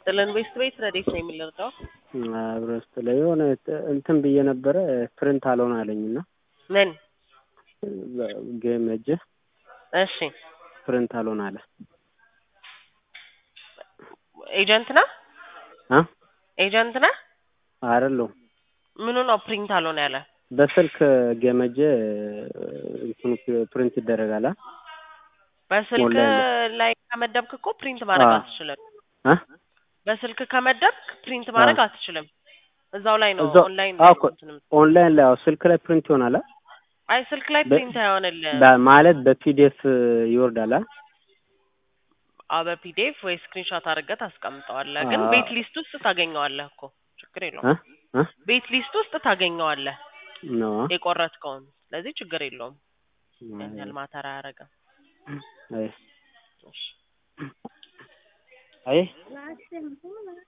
ይስጥልን። ቤስት ቤት ረዴት ነው የሚለርጠው አብሮ ስትለ የሆነ እንትን ብዬ ነበረ ፕሪንት አልሆን አለኝ እና ምን ጌም እጅ እሺ ፕሪንት አልሆን አለ። ኤጀንት ነህ አ ኤጀንት ነህ? አይደለሁም ምኑ ነው ፕሪንት አልሆነ ያለ? በስልክ ገመጀ እንትኑ ፕሪንት ይደረጋል። አ? በስልክ ኦንላይን ላይ ከመደብክ እኮ ፕሪንት ማድረግ አዎ። አትችልም። አ? በስልክ ከመደብክ ፕሪንት ማድረግ አትችልም። እዛው ላይ ነው እዛው ኦንላይን አዎ ላይ እኮ ነው እንትን የምትለው። ኦንላይን ላይ አዎ ስልክ ላይ ፕሪንት ይሆናል። አ? አይ ስልክ ላይ በ- ፕሪንት አይሆንልህም። በ- ማለት በፒዲኤፍ ይወርዳል። አ? አዎ በፒዲኤፍ ወይ ስክሪንሾት አድርገህ ታስቀምጠዋለህ። ግን አዎ። ቤት ሊስት ውስጥ ታገኘዋለህ እኮ ችግር አ? የለውም። አ? ቤት ሊስት ውስጥ ታገኘዋለህ ነው አ? የቆረጥከውን። ስለዚህ ችግር የለውም። ያን ያህል ማተር አያደርግም። አይ እሺ አይ